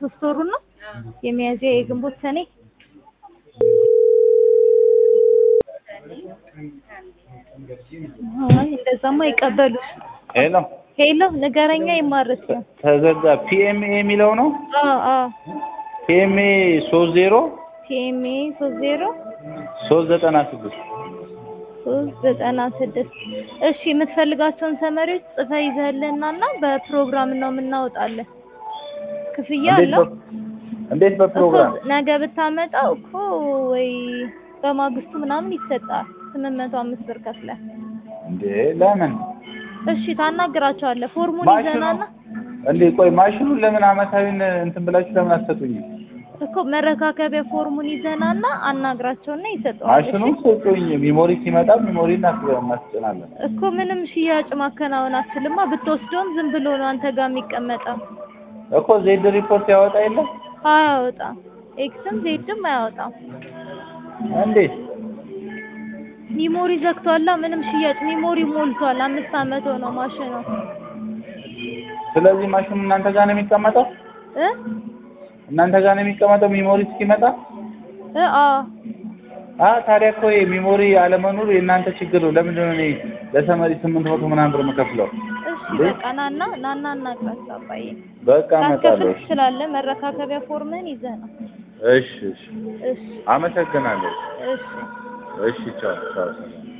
የሶስት ወሩ ነው የሚያዝያ የግንቦት ሰኔ አይ እንደዛማ አይቀበሉሽ ሄሎ ሄሎ ንገረኛ ይማርስ ነው ተዘጋ። ፒኤምኤ የሚለው ነው። አ አ ፒኤምኤ ሶስት ዜሮ ቲኤምኤ ሶስት ዜሮ ሶስት ዘጠና ስድስት ሶስት ዘጠና ስድስት እሺ የምትፈልጋቸውን ሰመሪዎች ጽፈህ ይዘህልንና እና በፕሮግራም ነው የምናወጣለን ክፍያ እንዴት አለው በ- እንዴት በፕሮግራም እኮ ነገ ብታመጣው እኮ ወይ በማግስቱ ምናምን ይሰጣል ስምንት መቶ አምስት ብር ከፍለህ እንዴ? ለምን እሺ ታናግራቸዋለህ ፎርሙን ማሽኑ ይዘናና እንዴ? ቆይ ማሽኑን ለምን አመታዊን እንትን ብላችሁ ለምን አትሰጡኝም? እኮ መረካከቢያ ፎርሙን ይዘናና አናግራቸውና ይሰጠዋል ማሽኑን ስጡኝ። ሚሞሪ ሲመጣ ሚሞሪ እናስጭናለን። እኮ ምንም ሽያጭ ማከናወን አትችልማ ብትወስደውም ዝም ብሎ ነው አንተ ጋር የሚቀመጠው እኮ ዜድ ሪፖርት ያወጣ የለም አያወጣም ኤክስም ዜድም አያወጣም እንዴት? ሚሞሪ ዘግቷላ ምንም ሽያጭ ሚሞሪ ሞልቷል አምስት አመት ሆነው ማሽኑ ስለዚህ ማሽኑ እናንተ ጋር ነው የሚቀመጠው? እ እናንተ ጋር ነው የሚቀመጠው ሚሞሪ እስኪመጣ? እ አ አ ታዲያ እኮ የሚሞሪ አለመኖር የእናንተ ችግር ነው። ለምንድን ነው እኔ ለሰመሪ ስምንት መቶ ምናምን ብር የምከፍለው? እሺ በቃ ናና ናና እናግራቸው አባዬ በቃ ላስከፍል እመጣለሁ። ትችላለህ መረካከቢያ ፎርምህን ይዘህ ነው እሺ እሺ፣ እሺ አመሰግናለሁ። እሺ እሺ ቻው ቻው። ሰላም